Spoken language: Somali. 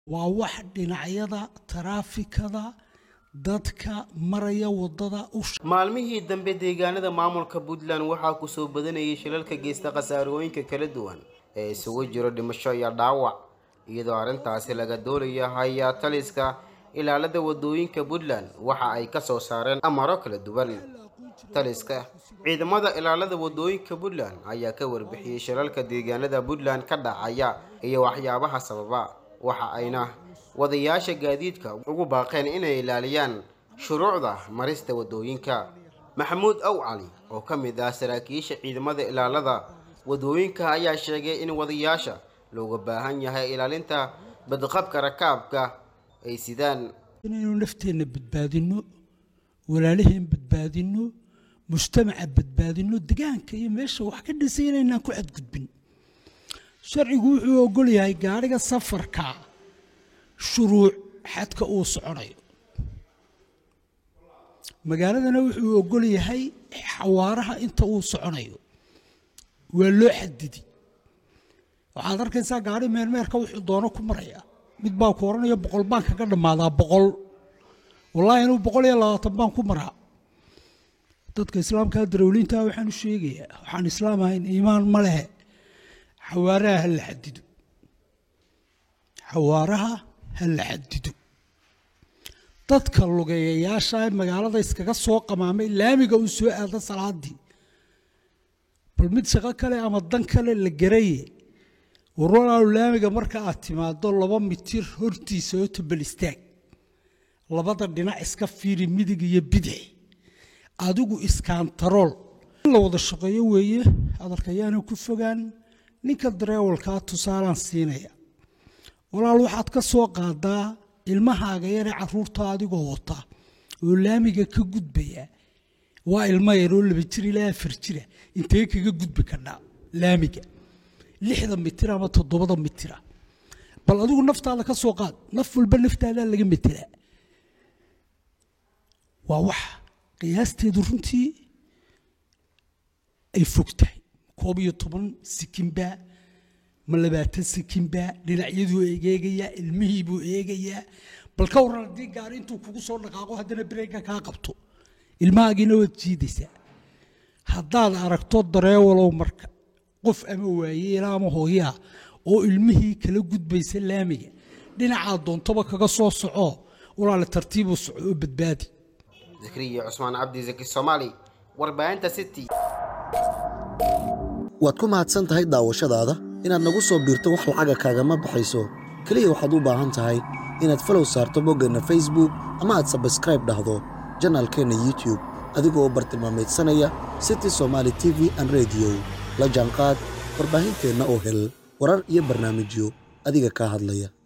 waa wax dhinacyada taraafikada dadka maraya wadada u maalmihii dambe deegaanada maamulka puntland waxaa kusoo badanayay shilalka geysta khasaarooyinka kala duwan ee isugu jiro dhimasho iyo dhaawac iyadoo arrintaasi laga doonaya hayaa taliska ilaalada wadooyinka puntland waxa ay ka soo saareen amaro kala duwan taliska ciidamada ilaalada wadooyinka puntland ayaa ka warbixiyey shilalka deegaanada puntland ka dhacaya iyo waxyaabaha sababa waxa ayna wadayaasha gaadiidka ugu baaqeen inay ilaaliyaan shuruucda marista wadooyinka maxamuud aw cali oo ka mid ah saraakiisha ciidamada ilaalada wadooyinka ayaa sheegay in wadayaasha looga baahan yahay ilaalinta badqabka rakaabka ay sidaan inaynu nafteenna badbaadinno walaalaheen badbaadinno mujtamaca badbaadinno degaanka iyo meesha wax ka dhisay inaynaan ku xadgudbin sharcigu wuxuu ogol yahay gaadhiga safarka shuruuc xadka uu soconayo magaaladana wuxuu ogol yahay xawaaraha inta uu soconayo waa loo xadidi waxaad arkaysaa gaari meelmeerka wuxuu doono ku maraya mid baa ku oranaya boqol baan kaga dhammaadaa boqol wallaahi inuu boqol iyo labaatan baan ku maraa dadka islaamka darawliinta waxaan u sheegayaa waxaan islaam ahayn iimaan ma lehe xawaaraha ha la xadido xawaaraha ha la xadido dadka lugeeyayaasha ee magaalada iskaga soo qamaamay laamiga uu soo aado salaadii bal mid shaqo kale ama dan kale la garaye warwalaalu laamiga marka aad timaado laba mitir hortiisa oo tabal istaag labada dhinac iska fiiri midig iyo bidix adigu iskaantarool in la wada shaqeeyo weeye hadalkayaana ku fogaan ninka dareewalkaa tusaalaan siinaya walaal waxaad ka soo qaadaa ilmahaaga yaree caruurta adigoo wata oo laamiga ka gudbaya waa ilmo yar oo laba jir ilaa afar jira intee kaga gudbi kadhaa laamiga lixda mitir ama toddobada mitira bal adigu naftaada ka soo qaad naf walba naftaadaa laga metelaa waa wax qiyaasteedu runtii ay fog tahay koob iyo toban sikinbaa ma labaatan sikinbaa dhinacyaduu eegeegayaa ilmihiibuu eegayaa bal ka waran haddii gaari intuu kugu soo dhaqaaqo haddana bareega kaa qabto ilmahaagiina waad jiidaysaa haddaad aragto dareewalow marka qof ama waayeela ama hooyaa oo ilmihii kala gudbaysa laamiga dhinacaa doontoba kaga soo soco walaale tartiibuu soco oo badbaadi zakriya cusmaan cabdi zaki soomaali warbaahinta city waad ku mahadsan tahay daawashadaada inaad nagu soo biirto wax lacaga kaagama baxayso keliya waxaad u baahan tahay inaad falow saarto boggeenna facebook ama aad sabskraib dhahdo janaalkeenna youtub adigoo bartilmaameedsanaya city somaali t v an rediyo la jaanqaad warbaahinteenna oo hel warar iyo barnaamijyo adiga kaa hadlaya